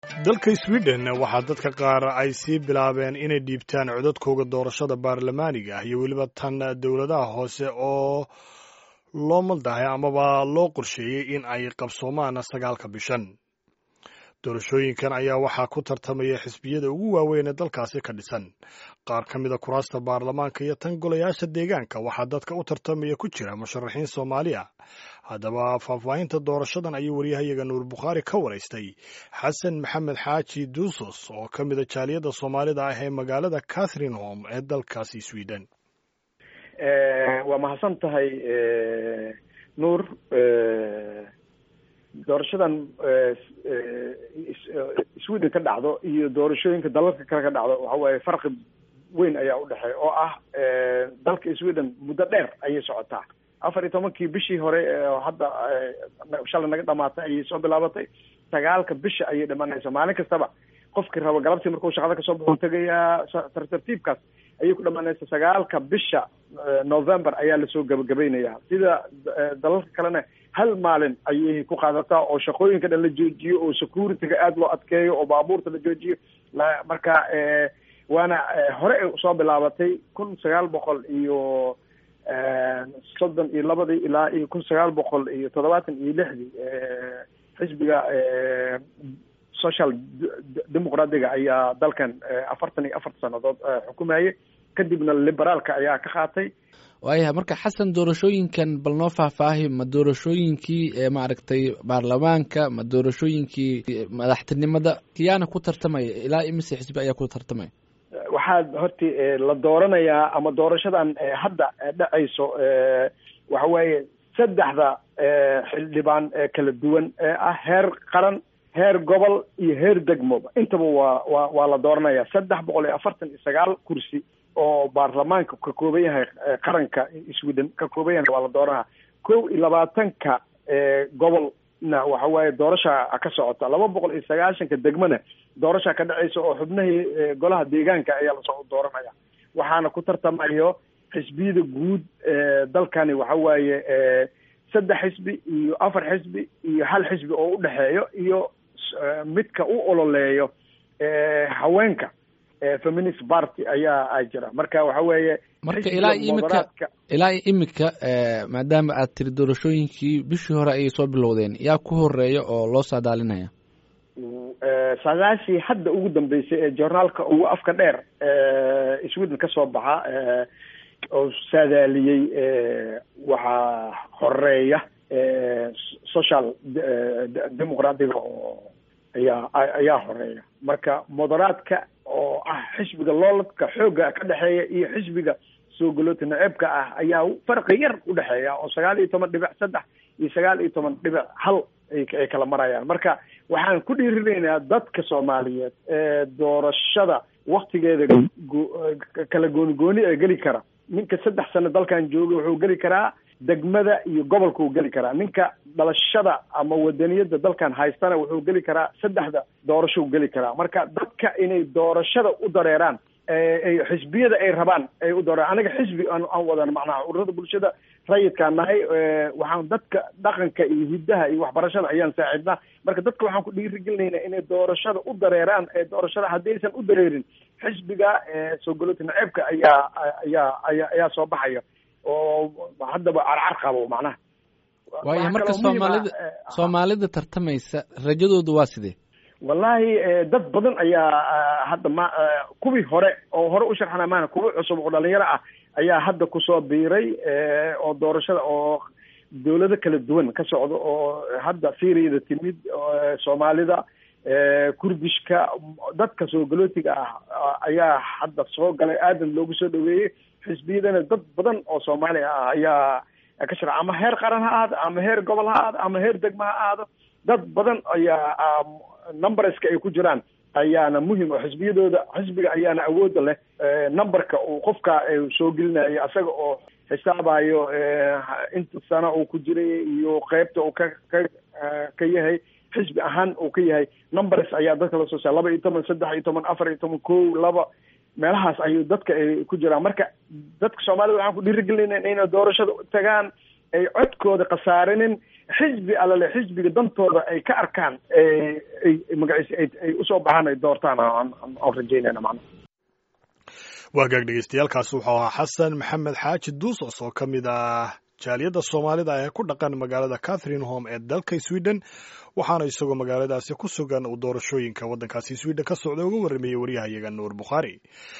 dalka sweden waxaa dadka qaar ay sii bilaabeen inay dhiibtaan codadkooda doorashada baarlamaaniga ah iyo weliba tan dowladaha hoose oo loo maldahay amaba loo qorsheeyey in ay qabsoomaan sagaalka bishan doorashooyinkan ayaa waxaa ku tartamaya xisbiyada ugu waaweyn ee dalkaasi ka dhisan qaar ka mida kuraasta baarlamaanka iyo tan golayaasha deegaanka waxaa dadka u tartamaya ku jira musharaxiin soomaali ah haddaba faahfaahinta doorashadan ayuu waryahayaga nuur bukhaari ka waraystay xasan maxamed xaaji duusos oo ka mida jaaliyadda soomaalida ah ee magaalada catherine home ee dalkaasi sweden waa mahadsan tahay nuur doorashadan sweden ka dhacdo iyo doorashooyinka dalalka kale ka dhacdo waxa waaye farqi weyn ayaa udhexeeya oo ah dalka sweden muddo dheer ayay socotaa afar iyo tobankii bishii hore hadda shalay naga dhamaatay ayay soo bilaabatay sagaalka bisha ayay dhamanaysa maalin kastaba qofkii rabo galabtii markuu shaqada kasoo baxo tegayaa tartartiibkaas ayay ku dhamaanaysa sagaalka bisha november ayaa lasoo gabagabeynaya sida dalalka kalena hal maalin ayay ku qaadataa oo shaqooyinka dhan la joojiyo oo securityga aada loo adkeeyo oo baabuurta la joojiyo marka waana hore ay soo bilaabatay kun sagaal boqol iyo soddon iyo labadii ilaa iyo kun sagaal boqol iyo toddobaatan iyo lixdii xisbiga social demoqraatiga ayaa dalkan afartan iyo afarta sanadood xukumayay kadibna liberaalka ayaa ka qaatay waayahay marka xasan doorashooyinkan bal noo faahfaahi ma doorashooyinkii maaragtay baarlamaanka ma doorashooyinkii madaxtinimada kiyaana ku tartamaya ilaa imise xisbi ayaa ku tartamaya waxaa horti la dooranayaa ama doorashadan hadda dhacayso waxa weeye saddexda xildhibaan kala duwan ee ah heer qaran heer gobol iyo heer degmoba intaba waa waa waa la dooranaya saddex boqol iyo afartan iyo sagaal kursi oo baarlamaanka ka kooban yahay qaranka sweden ka kooban yahay waa la dooranaya kow iyo labaatanka gobolna waxa waaye doorasha ka socota laba boqol iyo sagaashanka degmona doorasha ka dhacaysa oo xubnahii golaha deegaanka ayaa lasoo dooranaya waxaana ku tartamayo xisbiyada guud dalkani waxa waaye saddex xisbi iyo afar xisbi iyo hal xisbi oo udhexeeyo iyo midka u ololeeyo haweenka feminist party ayaa jira marka waxa weeye marka ilaa imika ilaa imika maadaama aad tiri doorashooyinkii bishii hore ayay soo bilowdeen yaa ku horeeya oo loo saadaalinaya saadaashii hadda ugu dambeysay ee journaalka ugu afka dheer sweden kasoo baxa oo saadaaliyey waxaa horeeya social demoqraatiga oo ayaa ayaa horeeya marka moderaadka oo ah xisbiga looladka xoogga ka dhexeeya iyo xisbiga soo galoota naceebka ah ayaa farqi yar udhexeeya oo sagaal iyo toban dhibic saddex iyo sagaal iyo toban dhibic hal ay kala marayaan marka waxaan ku dhiirinaynaa dadka soomaaliyeed ee doorashada waktigeeda kala gooni gooni ee geli kara ninka saddex sano dalkan jooga wuxuu geli karaa degmada iyo gobolka uu geli karaa ninka dhalashada ama wadaniyada dalkan haystana wuxuu geli karaa saddexda doorasho u geli karaa marka dadka inay doorashada u dareeraan ay xisbiyada ay rabaan ay u dareeraan aniga xisbi aan aan wadan macnaha ururada bulshada rayidkaan nahay waxaan dadka dhaqanka iyo hiddaha iyo waxbarashada ayaan saacidnaa marka dadka waxaan ku dhiirigelinaynaa inay doorashada u dareeraan ee doorashada haddaysan u dareerin xisbiga soo galota naceebka ayaa ayaa ayaa ayaa soo baxaya oo haddaba carcar qabo macnaha waayo marka soomaalida soomaalida tartamaysa rajadoodu waa sidee wallahi dad badan ayaa hadda ma kuwii hore oo hore u sharxana maana kuwa cusub oo dhalinyaro ah ayaa hadda kusoo biiray oo doorashada oo dawlado kala duwan ka socda oo hadda syriada timid soomaalida kurdishka dadka soo galootiga ah ayaa hadda soo galay aadan loogu soo dhaweeyey xisbiyadana dad badan oo soomaali ah ayaa ka shara ama heer qaran ha ahaado ama heer gobol ha ahaado ama heer degma ha ahaado dad badan ayaa numberska ay ku jiraan ayaana muhim oo xisbiyadooda xisbiga ayaana awooda leh numberka uu qofka soo gelinayo asaga oo xisaabayo inta sana uu ku jiray iyo qeybta uu ka ka ka yahay xisbi ahaan uu ka yahay numbers ayaa dadka lasoo saa laba iyo toban saddex iyo toban afar iyo toban ko laba meelahaas ayuu dadka ay ku jiraan marka dadka soomaalida waxaan ku dhiirigelinayna inay doorashada tagaan ay codkooda khasaarinin xisbi alale xisbiga dantooda ay ka arkaan ay magaciisa ay usoo baxaan ay doortaan aan rajaynayna macna waagaag dhegeystayaaalkaasi wuxuu ahaa xasan maxamed xaaji duusos oo ka mid ah jaaliyadda soomaalida ee ku dhaqan magaalada catherine home ee dalka sweden waxaana isagoo magaaladaasi ku sugan uu doorashooyinka waddankaasi sweden ka socda uga warramayey waryahayaga nuur bukhaari